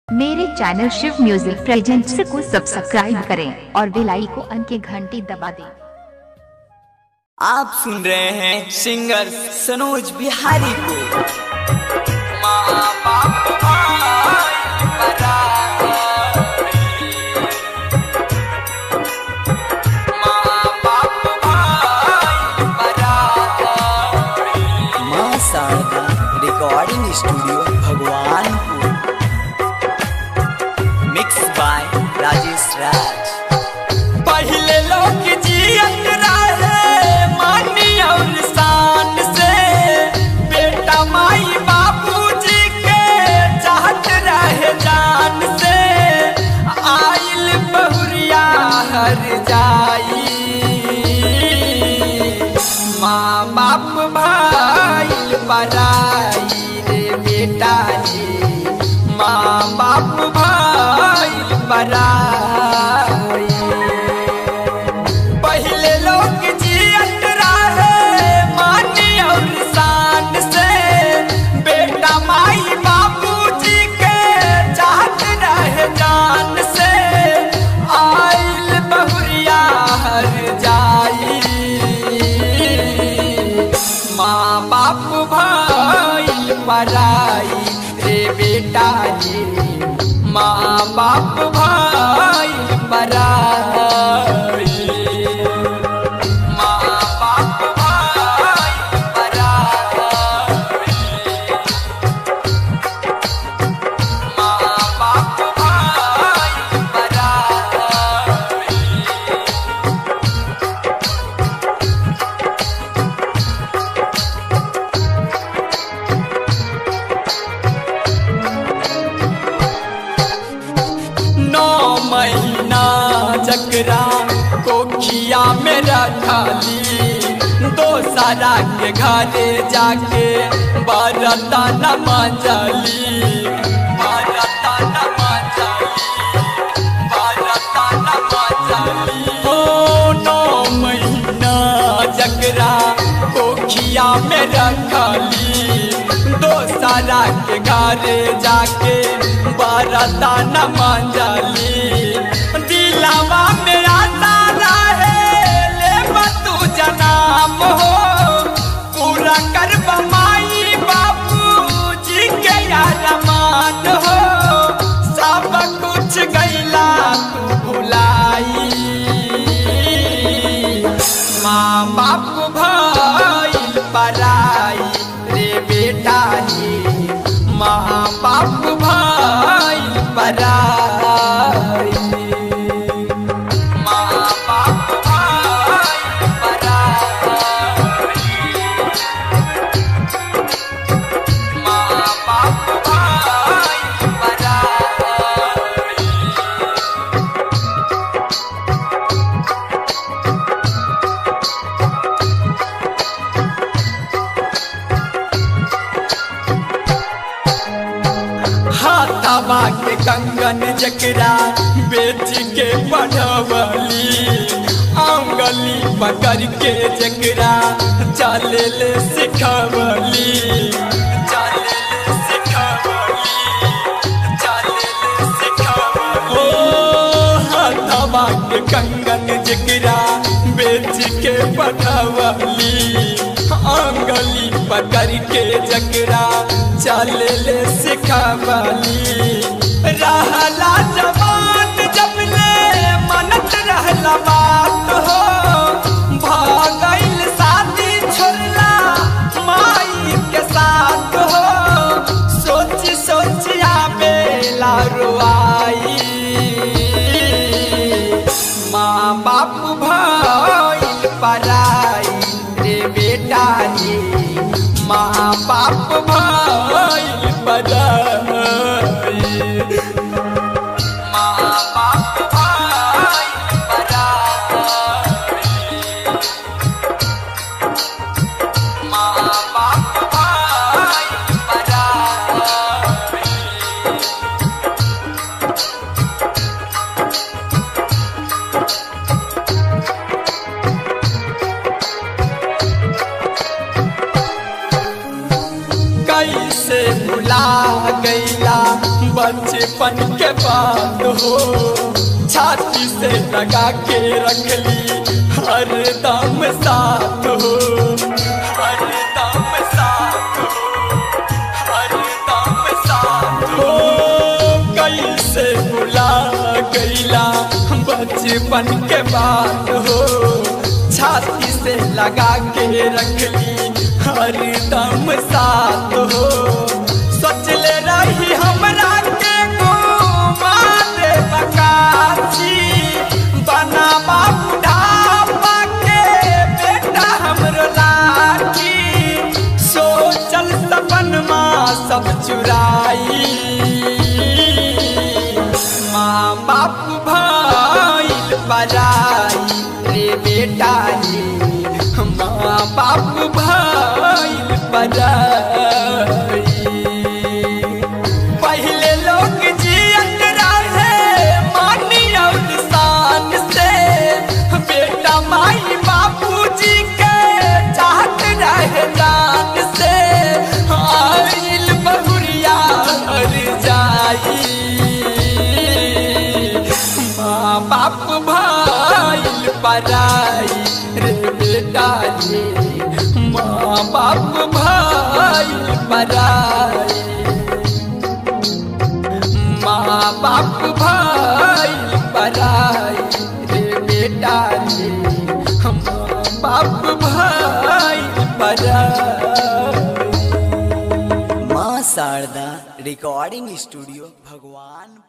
मेरे channel Shiv music presents को subscribe करें और बेल आइकन की घंटी दबा दें आप सुन रहे हैं सिंगर सनोज बिहारी को माँ बाप भाई बराबरी। माँ बाप भाई बराबरी। माँ Sharda recording studio Bhagwanpur mix by Rajesh Raj पहले लोग जियत रहे मानी और शान से बेटा माई बाबूजी के चाहत रहे जान से आइल बहुरिया हर जाई माँ बाप भाई पराई रे बेटा रे माँ बाप भाई पराई पहले लोग जियत रहे मानी और शान से बेटा माई बाबूजी के चाहत रहे जान से आइल बहुरिया हर जाई माँ बाप भाई पराई रे बेटा रे माँ बाप भाई पराई माँ बाप भाई पराई माँ बाप भाई पराई नौ महीना जकरा कोखिया में रखली दो सारा के घरे जाके बरता न मजली बरता न मजली बरता न मजली ओ नौ महीना जकरा कोखिया में रखली दो सारा के घरे जाके बरता न मंजली दिलावा में आता रहे ले तू जनाम हो पूरा कर माई बाबू जी के अरमान हो सब कुछ गैला तू भुलाई माँ बाप भाई पराई रे बेटा रे माँ बाप भाई पराई माँ बाप भाई पराई माँ बाप भाई पराई हाथावा के कंगन जकरा बेच के पढ़वली आंगली पकड़ के जकरा चले ले सिखवली चले ले सिखवली चले ले सिखवली ओ हाथावा के कंगन जकरा बेच के पढ़वली आंगली पकड़ के जकरा चल ले सिखवली रहला जवान जब ले मनत रहला बात हो भागल शादी छोड़ला माई के साथ हो सोच सोच आवेला रुआई माँ बाप भाई पराई रे बेटा रे माँ बाप भाई पराई माँ बाप भाई पराई माँ बाप भाई पराई कैसे भुला गैला बचपन के बात हो छाती से लगा के रख ली हर दम साथ हो हर दम साथ हो हर दम साथ हो कैसे बुला गईला बचपन के बात हो छाती से लगा के रख ली हर दम साथ हो सोचले रही हमरा के मारे बकाची बना बुढ़ापा के बेटा हमरो लाठी सोचल सपन माँ सब चुराई माँ बाप भाई बजाई रे बेटा रे माँ बाप भाई बजाई पहले लोग जियत रहे मानी और शान से बेटा माई बाबूजी के चाहत रहे जान से आइल बहुरिया हर जाई माँ बाप भाई पराई रे बेटा रे माँ बाप भाई पराई माँ बाप भाई पराई रे बेटा रे माँ बाप भाई पराई माँ शारदा रिकॉर्डिंग स्टूडियो भगवान